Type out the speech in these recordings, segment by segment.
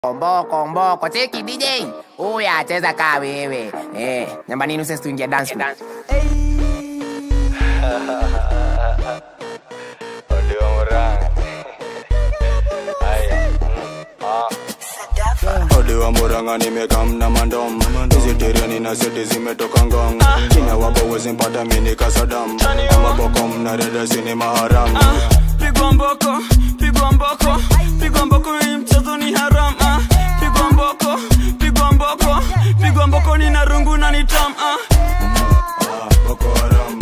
Mboko mboko cheki DJ huyu acheza kaa wewe eh, nyamba nini usesi tuingia dance floor. Audio Murang. Aya. Odi wa Murang'a nimekamna mandom hizi tireni na seti zimetoka ngong china wapo wezi mpata mini kasadam amaboko mnareda ni maharam pigwa mboko pigwa mboko pigwa mboko hii mchezo ni haram ah. pigwa mboko pigwa mboko pigwa mboko ni na rungu na ni tam ah. Ah, Boko Haram.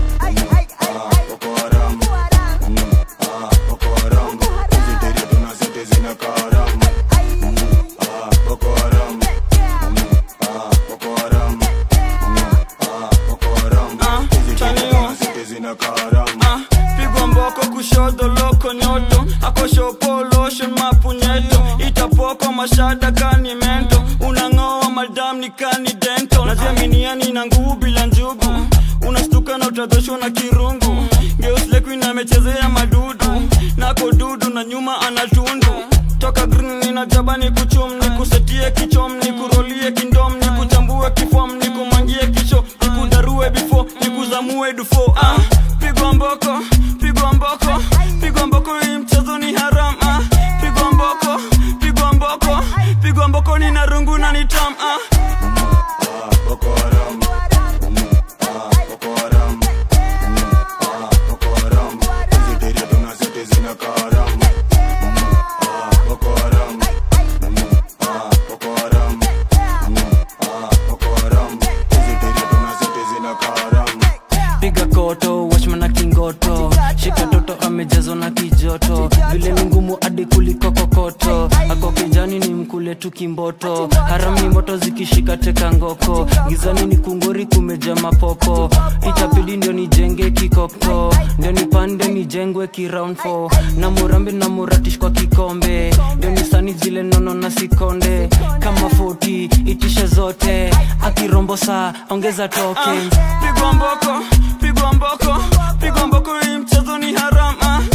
Ah, Boko Haram. Mm, ah, Boko Haram. Hizi tireni tuna seti zinakaa haram. Ah, Boko Haram. Mm, ah, Boko Haram. Mm, ah, Boko Haram. Ah, Hizi tireni chanio. tuna seti zinakaa haram. ah. pigwa mboko kushoto loko nyoto akoshopoloshen mapunyeto itapoko mashada kani mento unang'oa madam ni kani dento naziaminiani na nguvu bila njugu unastuka na utadhoshwa na kirungu geuslekuina amechezea madudu nako dudu na nyuma anatundu toka green nina jaba ni kuchum ni kusetie kichom ni kurolie kindom ni kuchambue kifom ni kumangie kicho ni kudarue bifo ni kuzamue dufo ah. pigwa mboko pigwa mboko pigwa mboko hii mchezo ni haram ah. pigwa mboko pigwa mboko pigwa mboko ni na rungu na ni tam ah. Ah, Boko Haram. Mm, ah, Boko Haram. Mm, ah, Boko Haram. Hizi tireni tuna seti zinakaa haram. Mm, ah, Boko Haram. Mm, ah, Boko Haram. Mm, ah, Boko Haram. Hizi tireni tuna seti zinakaa haram. piga koto wachman na kingoto shika toto amejazwa na kijoto vile ni ngumu hadi kuliko kokoto ako kijani ni mkule tu kimboto harami moto zikishika teka ngoko gizani ni kungori kumeja mapopo itabidi ndio nijenge kikokto ndio nipande nijengwe kiround 4 na murambi na muratish kwa kikombe ndio nisani zile nono na sikonde kama 40 itishe zote akirombo saa ongeza tokens pigwa mboko pigwa mboko pigwa mboko hii mchezo ni haram ah.